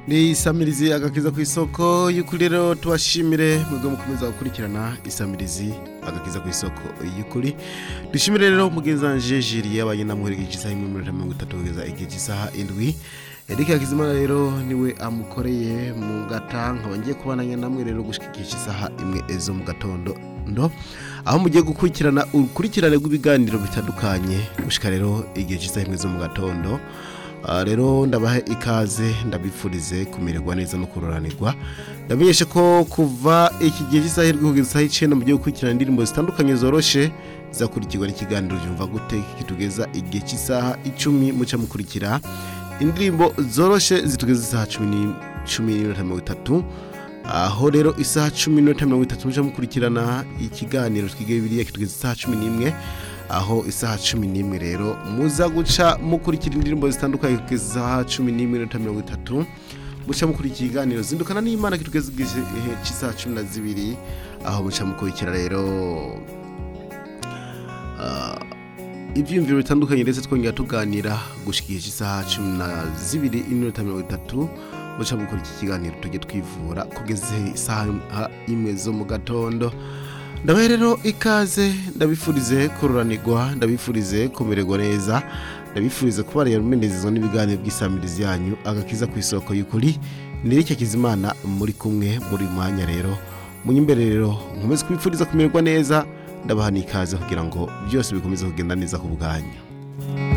ni isamirizi agakiza ku isoko y'ukuri rero tubashimire mwebwe mukomeza gukurikirana isamirizi agakiza ku isoko y'ukuri dushimire rero mugenzi wanje jiri yabaye namuherega igisaha imwe minota mirongo itatu kugeza igihe cy'isaha indwi Eric Hakizimana rero niwe amukoreye mu gata nkaba ngiye kubananya namwe rero gushika igihe cy'isaha imwe ezo mu gatondo ndo aho mugiye gukurikirana urukurikirane rw'ibiganiro bitandukanye gushika rero igihe cy'isaha imwe zo mu gatondo Ah, rero ndabahe ikaze ndabifurize kumererwa neza no kuroranirwa ndamenyeshe ko kuva iki gihe cy'isaha irwi kugeza isaha icenda mugiye gukurikirana indirimbo zitandukanye zoroshe zizakurikirwa n'ikiganiro cyumva gute kitugeza igihe cy'isaha icumi muca mukurikira indirimbo zoroshe zitugeza isaha cumi ni- cumi n'iminota mirongo itatu aho rero isaha cumi n'iminota mirongo itatu muca mukurikirana ikiganiro twige bibiliya kitugeza isaha cumi n'imwe aho isaha cumi n'imwe rero muza guca mukurikira indirimbo zitandukanye kugeza isaha cumi n'imwe n'iminota mirongo itatu muca mukurikira ikiganiro zindukana n'imana kitugeza igihe cy'isaha cumi na zibiri aho muca mukurikira rero ah, ibyiyumviro bitandukanye ndetse twongera tuganira gushika igihe cy'isaha cumi na zibiri iminota mirongo itatu muca mukora iki kiganiro tujye twivura kugeza isaha imwe zo mu gatondo ndabahe rero ikaze ndabifurize kururanirwa ndabifurize kumererwa neza ndabifurize kuba rumenezezwa n'ibiganiro by'isamirizi yanyu agakiza ku isoko y'ukuri nirike kizimana muri kumwe muri uyu mwanya rero munyimbere rero nkomeze kubifuriza kumererwa neza ndabaha n'ikaze kugira ngo byose bikomeze kugenda neza ku bwanyu